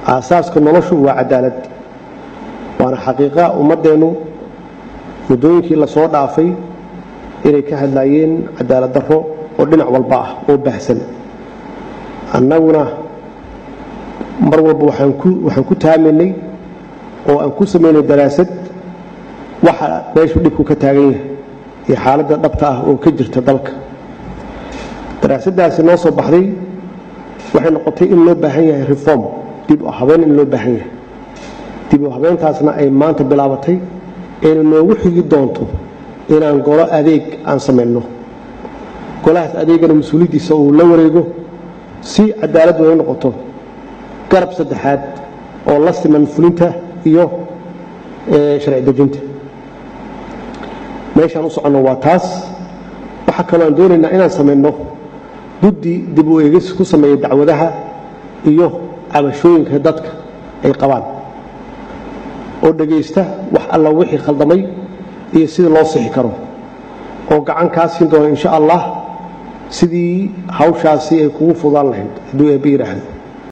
aasaaska noloshu waa cadaalad waana xaqiiqa ummaddeennu muddooyinkii lasoo dhaafay inay ka hadlaayeen cadaalad darro oo dhinac walba ah oo baahsan annaguna mar walba waxaan ku taamaynay oo aan ku samaynay daraasad waxa meeshu dhibku ka taagan yahay iyo xaaladda dhabta ah oo ka jirta dalka daraasaddaasi noo soo baxday waxay noqotay in loo baahan yahay reform dib u habeen in loo baahan yahay dib u habeentaasna ay maanta bilaabatay ayna noogu xigi doonto inaan golo adeeg aan samayno golahaas adeegana mas-uuliyaddiisa uu la wareego si cadaaladdu ay noqoto garab saddexaad oo la siman fulinta iyo sharci dejinta meeshaan u soconno waa taas waxaa kaloo aan doonaynaa inaan samayno guddi dib u eegis ku sameeya dacwadaha iyo cabashooyinka dadka ay qabaan oo dhegaysta wax alla wixii khaldamay iyo sidii loo sixi karo oo gacan kaa siin doona insha allah sidii hawshaasi ay kugu fudaan lahayd hadduu eebbe yidhaahdo